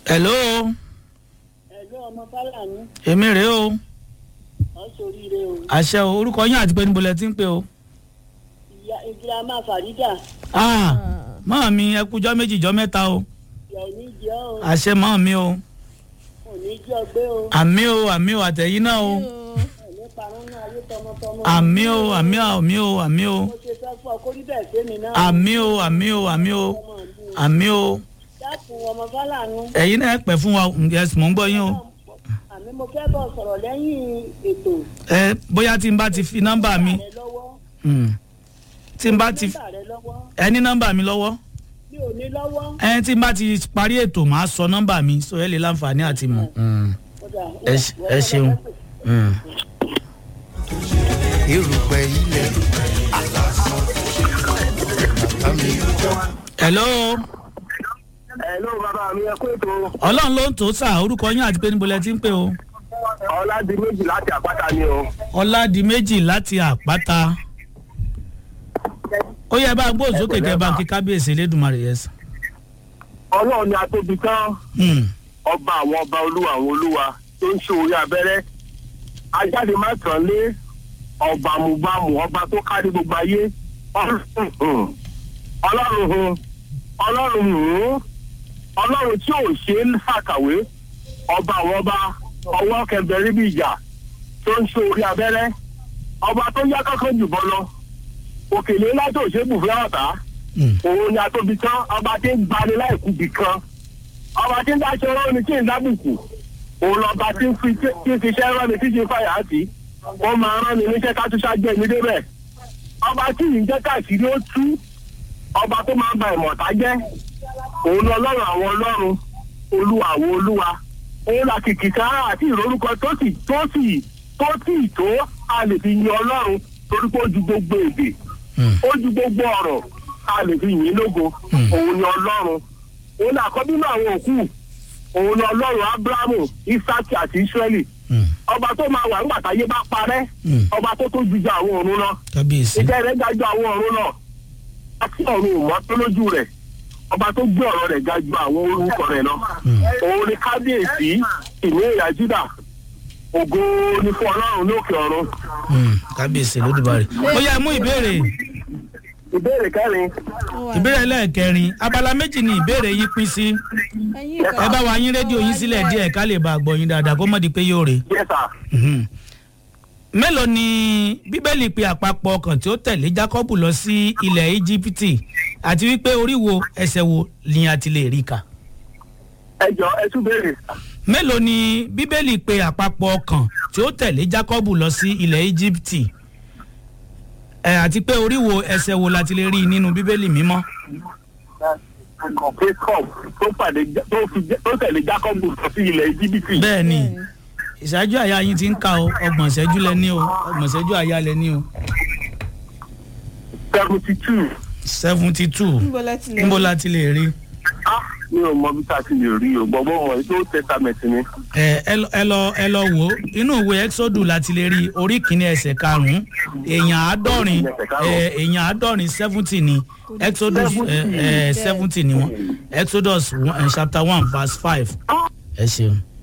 hello ẹ̀lú ọmọ fálàní èmi rèé o wọ́n ṣoríire o àṣẹ o orúkọ yín àti pé níbo lẹ ti ń pè o. ìyá ìdílé máa fàrídà ah mọ́ mi ẹ kújọ́ méjì jọ́ mẹ́ta o ìyá ò ní jẹ́ o àṣẹ mọ́ mi o ò ní jẹ́ ọgbẹ́ o àmì o àmì o àtẹ̀yìn náà o ò ní parun ní ayé tọmọtọmọ. àmì o àmì o àmì o àmì o mo ṣe fẹ́ fún ọ kó rí bẹ́ẹ̀ fẹ́mi náà. àmì o àmì o àmì o ọmọ mi àmì o dákun ọmọ fálàní. ẹ̀yin náà ẹ pẹ́ fún wa yes mò ń gbọ́ yín o àmì mo fẹ́ bọ̀ sọ̀rọ̀ lẹ́yìn ètò ẹ bóyá tí n bá ti fi nọ́mbà mi rẹ lọ́wọ́. hmm, tí n bá ti nọ́mbà rẹ lọ́wọ́ ẹ ní nọ́mbà mi lọ́wọ́ mi ò ní lọ́wọ́. ẹ tí n bá ti parí ètò màá sọ nọ́mbà mi so ẹ lè láǹfààní àti mọ̀. Hmm, Ó dà, ó ẹ dà, ṣe- wọ́n ẹ fẹ́ ṣeun. fẹ́ pè. hmm. erùpẹ̀ ilẹ̀ alásán bàbá mi hello Hello bàbá mi ẹ kú ètò ọlọ́run ló ń tó sà orúkọ yín àti pé níbo lẹ ti ń pè o. ọ̀làdì méjì láti àpáta ni o. ọ̀làdìmẹ́jì láti àpáta ó yẹ bá gbóhùn sókè kẹ bá ń kí kábíyèsí elédùnmarè yẹn sàn. ọlọ́run ni atóbi tán Hmm, ọba àwọn ọba olúwa àwọn olúwa tó ń ṣe orí abẹ́rẹ́ ajáde má tàn lé ọba àmúgbàmù ọba tó kárí gbogbo ayé ọlọ́run hùn ọlọ́run hùn ọlọ́run hùn ọlọ́run tí ò ṣe é ṣàkàwé ọba àwọn ọba ọwọ́ kẹbẹ̀rẹ̀ bí ìjà tó ń ṣe orí abẹ́rẹ́ ọba tó yá kankan jùbọ lọ òkèlè ńlá tó ṣe é bù fún ọ̀tá hmm, òun ni atóbi tán ọba tí ń gbani láìkú bì kan ọba tí ń dáṣọ rán ni tí ń dábùkù òun lọba tí ń fi tí ń fiṣẹ́ rán ni tí ń ṣe fàyà sí ó máa rán ni níṣẹ́ kátúṣá jẹ́ mi débẹ̀ ọba tí yìí ń jẹ́ káàkiri ó tú ọba tó máa ń ba ìmọ̀ta jẹ́ òun ni ọlọ́run àwọn ọlọ́run olúwa àwọn olúwa òun là kìkìkà àti ìrorúkọ tó sì tó sì tó sì tó a lè fi yin ọlọ́run torí pé ó ju gbogbo èdè hmm, ó ju gbogbo ọ̀rọ̀ a lè fi yìn ín lógo Hmm. òun ni ọlọ́run òun ni àkọ́bí náà àwọn òkú òun ni ọlọ́run abrahamu isaki àti israeli hmm, ọba tó máa wà nígbà táyé bá parẹ́ hmm. ọba tó tó ju ju àwọn ọ̀run lọ kábíyèsí ìjẹ́ rẹ̀ ga ju àwọn ọ̀run lọ àti ọ̀run ìmọ̀ tó lójú rẹ̀ ọba tó gbé ọ̀rọ̀ rẹ̀ ga ju àwọn orúkọ rẹ̀ lọ Hmm. òun ni kábíyèsí ìní ìyá júdà ògo ni fún ọlọ́run lókè ọ̀run hmm, kábíyèsí elédùnmarè ó yẹ mú ìbéèrè ìbéèrè kẹrin ìbéèrè lẹ́ẹ̀kẹrin abala méjì ni ìbéèrè yín pín sí ẹ bá wa yín rédíò yín sílẹ̀ díẹ̀ ká lè bá a gbọ́ yín dáadáa kó mọ̀ di pé yóò rè yẹ́sà Mhm. mélòó ni bíbélì pe àpapọ̀ ọkàn tí ó tẹ̀lé jákọ́bù lọ sí ilẹ̀ íjíbítì àti wípé orí wo ẹsẹ̀ wo ni a ti lè rí kà ẹ jọ ẹ tún béèrè mélòó ni bíbélì pe àpapọ̀ ọkàn tí ó tẹ̀lé jákọ́bù lọ sí ilẹ̀ íjíbítì ẹ àti pé orí wo ẹsẹ̀ wo la ti lè rí nínú bíbélì mímọ́ jacob tó pàdé tó fi tó tẹ̀lé jacob lọ sí ilẹ̀ íjíbítì. bẹ́ẹ̀ ni ìṣáájú àyà yín ti ń ka o ọgbọ̀n ìṣẹ́jú lẹ ní o ọgbọ̀n ìṣẹ́jú àyà lẹ ní o seventy two. seventy two níbo la ti lè níbo la ti lè rí mi ò mọ bí tá a ti lè rí o gbọ́gbọ́ wọn tó testament ni. ẹ ẹ lọ- ẹ lọ ẹ lọ wò ó inú ìwé exodus la ti lè rí orí kìíní ẹsẹ̀ karùn-ún èèyàn àádọ́rin ẹ, èèyàn àádọ́rin seventy ni exodus ẹ, ẹ, seventy ni wọn exodus one- ẹ, chapter one verse five ẹ ṣeun.